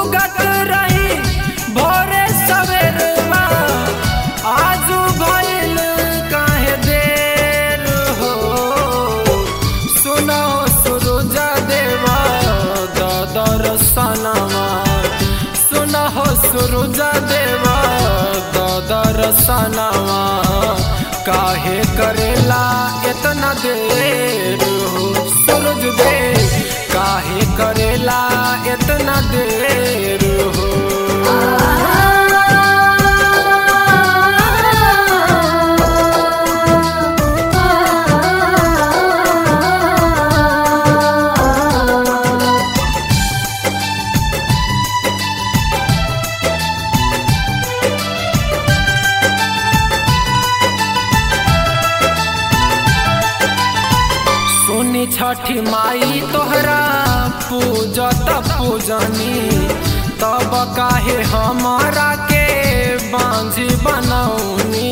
उगत रही भोरे सवेरवा आजू भइल काहे देर हो सुनो सूरज देवा दादर सनवा सुनो सूरज देवा दादर सनवा काहे करेला इतना देर हो सूरज देव काहे करेला इतना देर हो सुनी छठी माई तोहरा पूजत पूजनी तब काहे हमारा के बांझी बनौनी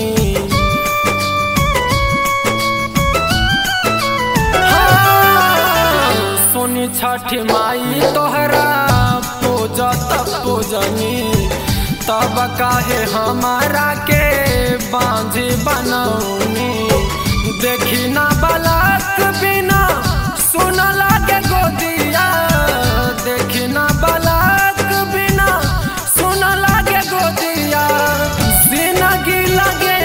हाँ, सुनी छठी माई तोहरा पूजत पूजनी तब काहे हमारा के बांझी बनौनी देखी ना बलाक बिना सुन लागे गोदिया देखी ना बलाक बिना सुन लागे गोदिया जिंदगी लगे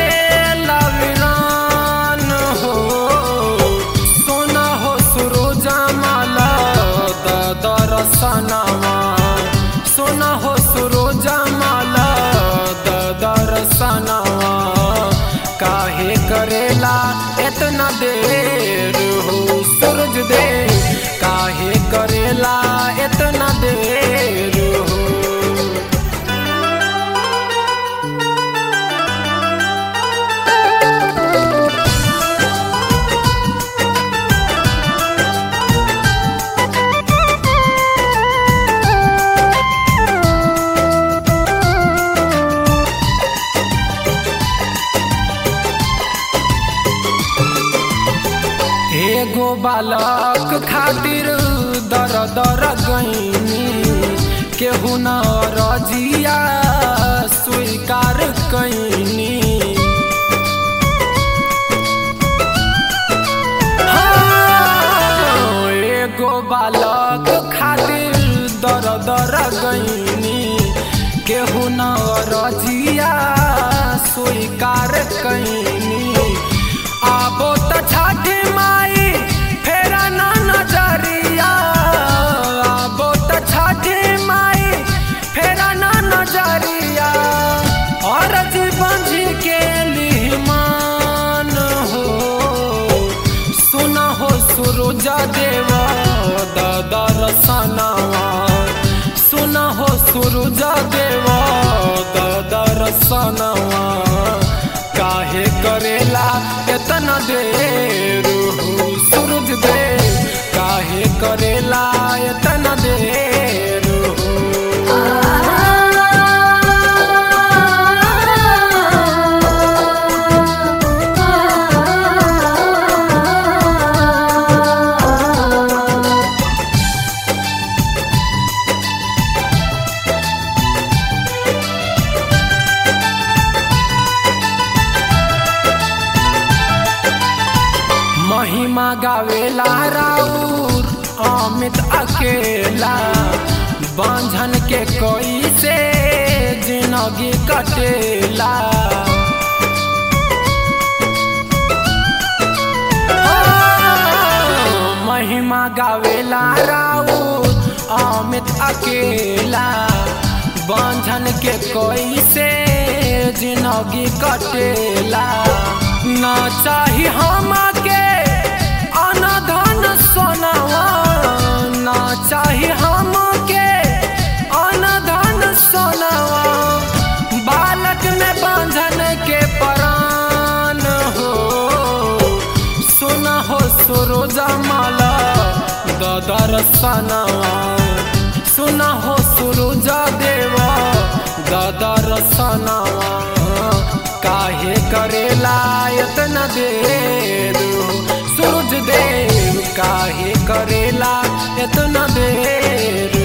लविरान हो सोना हो सुरोजा माला दादर सनवा सोना हो सुरोजा माला दादर सनवा काहे करेला इतना देर हो सूरज देव काहे करेला इतना देर हो एगो बालक खातिर दर दर गईनी केहू न रजिया स्वीकार कैनी हाँ, एगो बालक खातिर दर दर गईनी केहू न रजिया स्वीकार कैनी आबो त छठी माई फेरा ना नजरिया आबो त छठी माई फेरा ना नजरिया और जीवन जी के लिहमान हो सुना हो सुरुजा देवा दादा रसनावा सुना हो सुरुजा देवा दादा रसनावा काहे करेला इतना देर हो सूरज देव काहे करेला इतना देर हो महिमा गावेला राउर अमित अकेला बांझन के कोई से जिंदगी कटेला महिमा गावेला राउर अमित अकेला बांझन के कोई से जिंदगी कटेला ना चाही हम के अनधन सोनावा ना चाही हम के अनधन सोनावा बालक में बांझन के परान हो सुना हो सुरोजा माला दादर सनवा सुना हो सुरुजा देवा दादा रसनावा काहे करेला इतना देर सूरज देव काहे करेला इतना देर